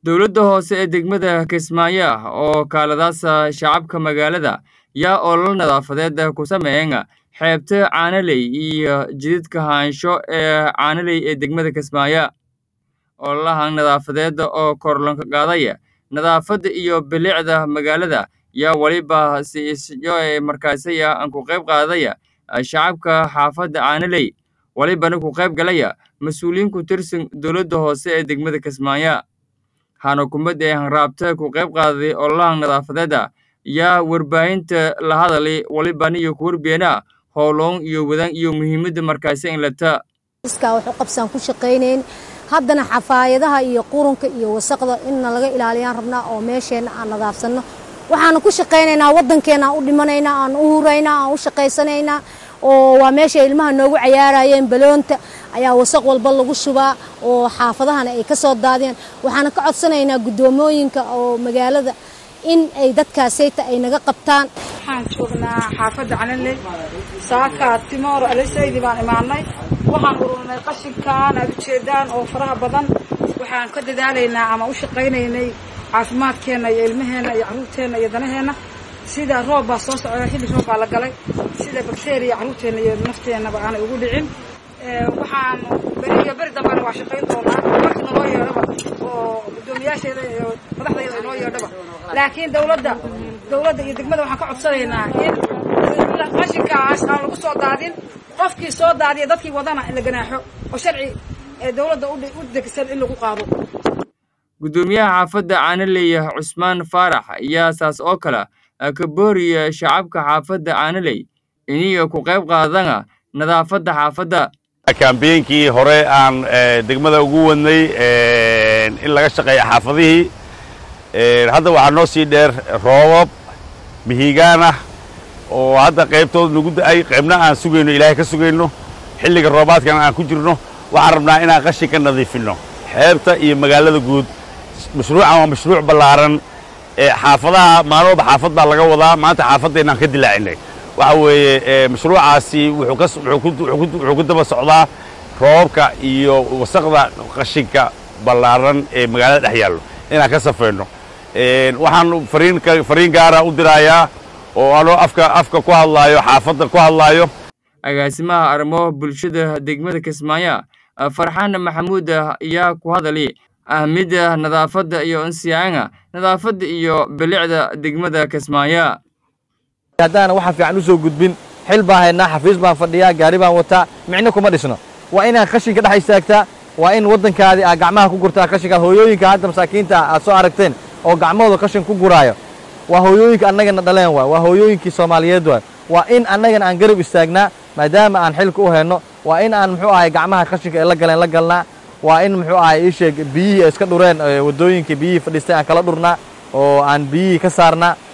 Dowladda hoose ee degmada Kismaayo oo kaaladaasa shacabka magaalada yaa olole nadaafadeed ku sameeya xeebta Caanaley iyo jidadka haansho ee Caanaley ee degmada Kismaayo. Ololahan nadaafadeed oo kor looga qaadaya nadaafadda iyo bilicda magaalada yaa waliba si isyo markaasi aan ku qayb qaadaya shacabka xaafadda Caanaley walibana ku qayb galaya mas-uuliyiin ku tirsan dowladda hoose ee degmada Kismaayo. Waxaana kumadda ee hanraabta ku qayb qaaday ololahan nadaafadeeda yaa warbaahinta la hadalay walibana iyo ku warbeena howloon iyo wadaan iyo muhiimadda markaasi in lata iskaa wax u qabsaan ku shaqaynayn haddana xafaayadaha iyo qurunka iyo wasaqda inna laga ilaaliyaan rabnaa oo meesheenna aan nadaafsanno waxaanu ku shaqaynaynaa waddankeenna aan u dhimanaynaa aan u huraynaa aan u shaqaysanaynaa oo waa meesha ilmaha noogu cayaarayeen baloonta ayaa wasaq walba lagu shubaa oo xaafadahana ay ka soo daadiyaan waxaana ka codsanaynaa guddoomooyinka oo magaalada in ay dadkaasayta ay naga qabtaan waxaan joognaa xaafadda calanley saaka timoor alisaydi baan imaanay waxaan ururinay qashinkan aad ujeedaan oo faraha badan waxaan ka dadaalaynaa ama u shaqaynaynay caafimaadkeenna iyo ilmaheenna iyo carruurteenna iyo danaheenna sida roob baa soo socda xilli roob baa la galay sida bakteriya carruurteenna iyo nafteennaba aanay ugu dhicin waxaan beri iyo beri dambana waa shaqayn doonaa marka naloo yeedhaba oo guddoomiyaasheeda iyo madaxdayda inoo yeedhaba laakiin dawladda dawladda iyo degmada waxaan ka codsanaynaa in qashinkaas aan lagu soo daadin qofkii soo daadiya dadkii wadana in la ganaaxo oo sharci ee dawladda u degsan in lagu qaado guddoomiyaha xaafadda caanaley cusmaan faarax ayaa saas oo kale ka booriya shacabka xaafadda caanaley iniga ku qayb qaadana nadaafadda xaafadda kambeynkii hore aan degmada ugu wadnay in laga shaqeeya xaafadihii hadda waxaa noo sii dheer roobab mihigaan ah oo hadda qaybtood nagu da'ay qaybna aan sugayno ilaahay ka sugayno xilliga roobaadkana aan ku jirno waxaan rabnaa inaan qashin ka nadiifinno xeebta iyo magaalada guud mashruucan waa mashruuc ballaaran xaafadaha maalin walba xaafad baa laga wadaa maanta xaafaddaynaan ka dilaacinay waxa weeye mashruucaasi wuxuu ku daba socdaa roobabka iyo wasaqda qashinka ballaaran ee magaalada dhex yaallo inaan ka safayno waxaan fariin gaara u dirayaa oo anoo afka afka ku hadlaayo xaafadda ku hadlaayo agaasimaha arrimo bulshada degmada kismaayo farxaan maxamuud ayaa ku hadalay ahmidda nadaafadda iyo insiyaanga nadaafadda iyo bilicda degmada kismaayo haddaana waxa fiican u soo gudbin xil baan haynaa xafiis baan fadhiyaa gaari baan wataa micno kuma dhisno waa inaad qashinka dhex istaagtaa waa in waddankaadii aad gacmaha ku gurtaa qashinka hooyooyinka hadda masaakiinta aad soo aragteen oo gacmahooda qashin ku guraayo waa hooyooyinka annagana dhaleen waay waa hooyooyinkii soomaaliyeed waay waa in annagana aan garab istaagnaa maadaama aan xilka u hayno waa in aan muxuu ahay gacmaha qashinka ay la galeen la galnaa waa in muxuu ahay ii sheeg biyihii ay iska dhureen waddooyinkii biyihii fadhiistay aan kala dhurnaa oo aan biyihii ka saarnaa